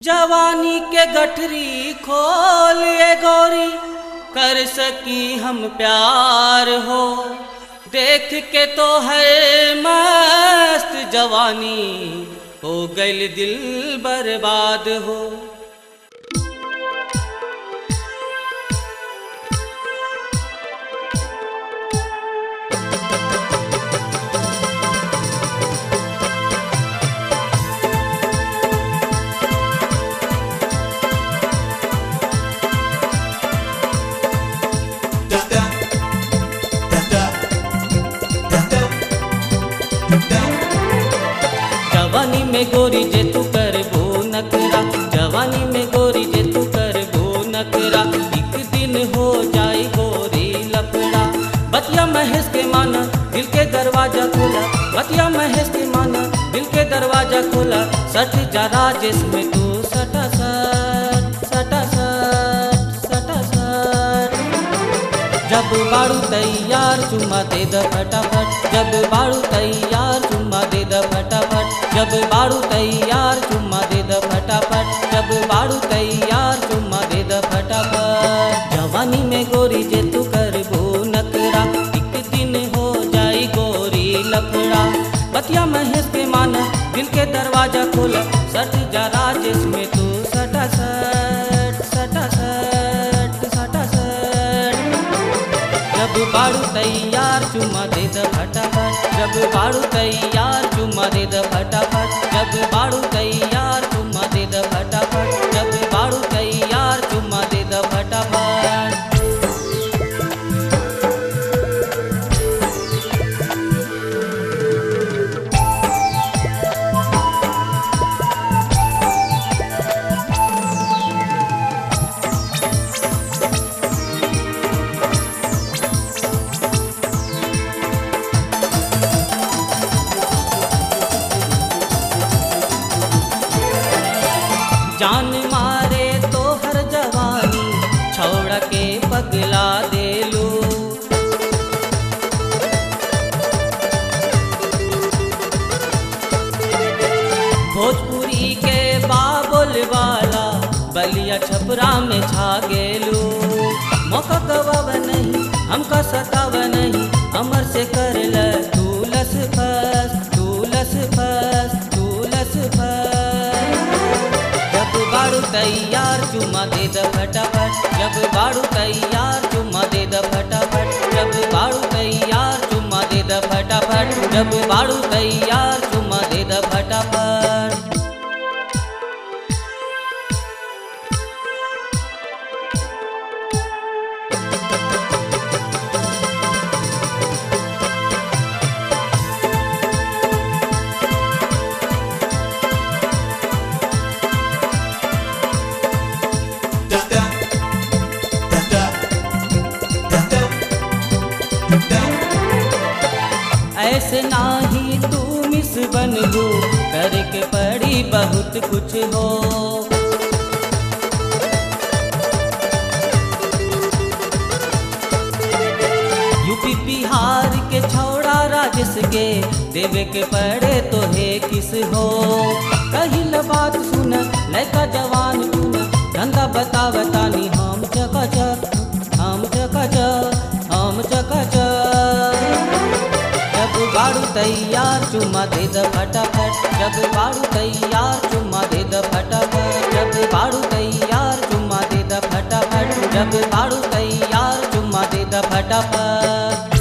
जवानी के गठरी खोल ये गौरी कर सकी हम प्यार हो देख के तो है मस्त जवानी हो गइल दिल बर्बाद हो जवानी में गोरी जे तू कर वो नकरा जवानी में गोरी जे तू कर वो नकरा एक दिन हो जाए गोरी लफड़ा बतिया महेश के माना दिल के दरवाजा खोला बतिया महेश के माना दिल के दरवाजा खोला सट जा राजेश में तू सटा सट सटा सट सटा सट जब बाड़ू तैयार चुम्मा दे द फटाफट जब बाड़ू तैयार चुम्मा दे द फटाफट जब बाड़ू तैयार चुम्मा दे द फटाफट जब बाड़ू तैयार चुम्मा दे द फटाफट जवानी में गोरी जे तू कर वो नकरा एक दिन हो जाई गोरी लफड़ा बतिया महेश के माना दिल के दरवाजा खोला सट जा राजेश में तू सटा सट सटा सट सटा सट जब बाड़ू तैयार चुम्मा दे द फटाफट जब बाड़ू तैयार चुम्मा दे द फटाफट जब बाड़ू तैयार चुम्मा दे द फटाफट जब बाड़ू तैयार चुम्मा दे द फटाफट जान मारे तो हर जवानी छोड़ के पगला दे लो भोजपुरी के बाबुल वाला बलिया छपरा में छा गेलू मौका गवाब नहीं हमका सताव नहीं अमर से कर ल तू लस फस तू लस फस तू लस फस जब बाड़ू तैयार चुम्मा दे द फटाफट जब बाड़ू तैयार चुम्मा दे द फटाफट जब बाड़ू तैयार चुम्मा दे द फटाफट जब बाड़ू तैयार चुम्मा दे द फटाफट ऐसे नाही तू मिस बनबू करके पड़ी बहुत कुछ हो यूपी बिहार के छौड़ा राजस के देवे के पड़े तो हे किस हो कहिल बात सुन लड़का जवान सुन धंधा बता बतानी हम चकाचक हम चकाचक हम चकाचक जब बाड़ू तैयार चुम्मा दे द फटाफट जब बाड़ू तैयार चुम्मा दे द फटाफट जब बाड़ू तैयार चुम्मा दे द फटाफट जब बाड़ू तैयार चुम्मा दे द फटाफट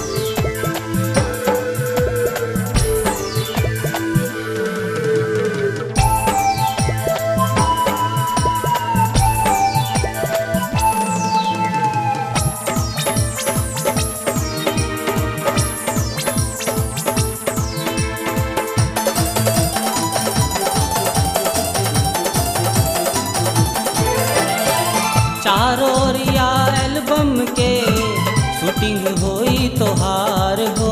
चारों ओरिया एल्बम के शूटिंग होई तोहार हो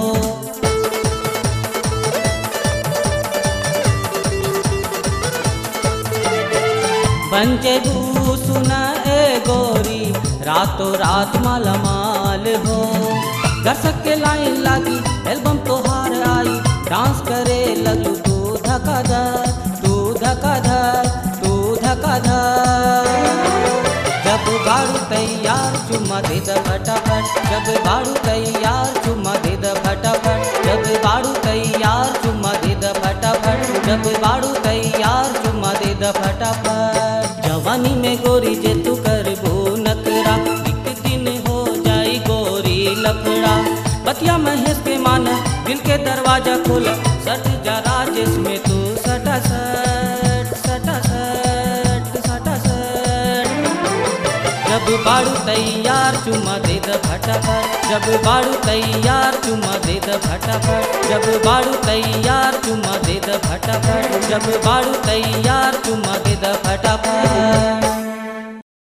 पंचगू सुना ए गोरी रातों रात मालामाल हो दर्शक के लाइन लागी एल्बम तोहार आई डांस करे लगलू तू धका धर तू धका धर तू धका धक्का धर जब बाड़ू तैयार चुम्मा दे द फटाफट जब बाड़ू तैयार चुम्मा दे द फटाफट जब बाड़ू तैयार चुम्मा दे द फटाफट जब बाड़ू तैयार चुम्मा दे द फटाफट जवानी में गोरी जे तू करबो नकरा एक दिन हो जाई गोरी लफड़ा बतिया महेश के माना दिल के दरवाजा खोला सट जा राजेश में तू सटा सट सटा सट सटा सट जब बाड़ू तैयार चुम्मा दे द फटाफट जब बाड़ू तैयार चुम्मा दे द फटाफट जब बाड़ू तैयार चुम्मा दे द फटाफट जब बाड़ू तैयार चुम्मा दे द फटाफट